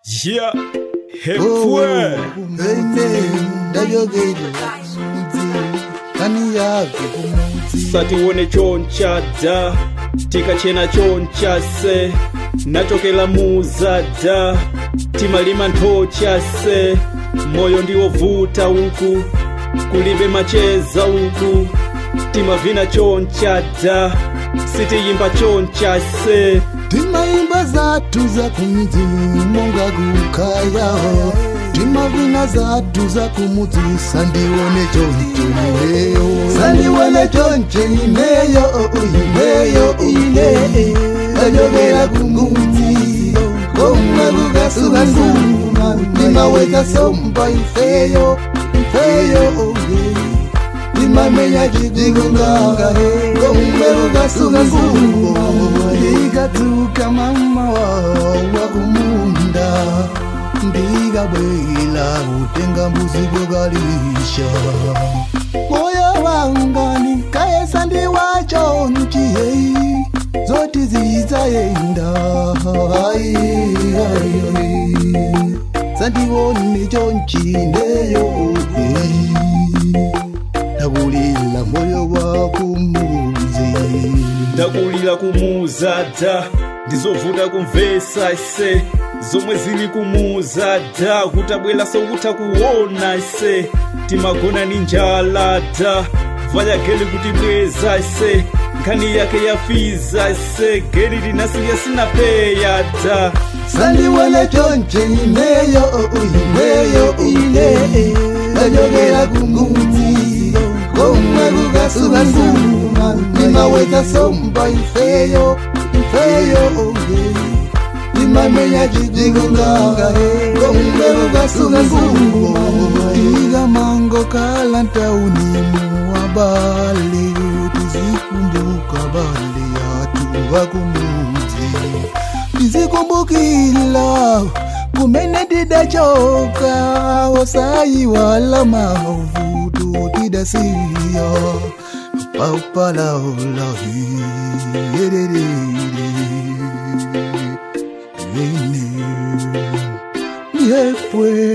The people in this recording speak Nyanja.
Yeah, hepwe satiwone choncha da tikachena choncha se nachokela muza da timalima nthocha se moyo ndiwovuta uku kulibe macheza uku timavina choncha da sitiyimba choncha se timaimba zathu za kumudzi monga kukayaho timavina zathu za kumudzi sandiwone choncho ineyo sandiwone choncho ineyo ineyo ine ajogera kumudzi komwe kukasuka suma timaweza somba ifeyo ifeyo timamenya chidikungaga komwe kukasuka suma ndikatuka mama wa kumunda ndikabwela kutenga mbuzi kokalisha moyo wanga nikayesa ndiwacho nchiyei zoti zizayenda Ai, ai, ai. sandiwone chonchineyo ndakulila moyo wa kumuzi ndakulira kumuza da ndizovuta kumvesa ise zomwe zili kumuza da kutabwera sokutha kuona ise timagona ni njala da vaya geli kuti bweza ise nkhani yake yafiza ise geli linasiya sinapeya da sandiwone chonche ineyo ineyo ine ndajogera kumudzi komwe kukasuka suma ndimaweza somba ifeyo ifeyo ndimamenya chidikungaga komwe kukasuka suma ikamango kala ntauni muwabale tizikumbuka bale yatu wakumudzi tizikumbukila kumene tidachoka osayi wala mavuto tidasiya paupalaula yerere yepwe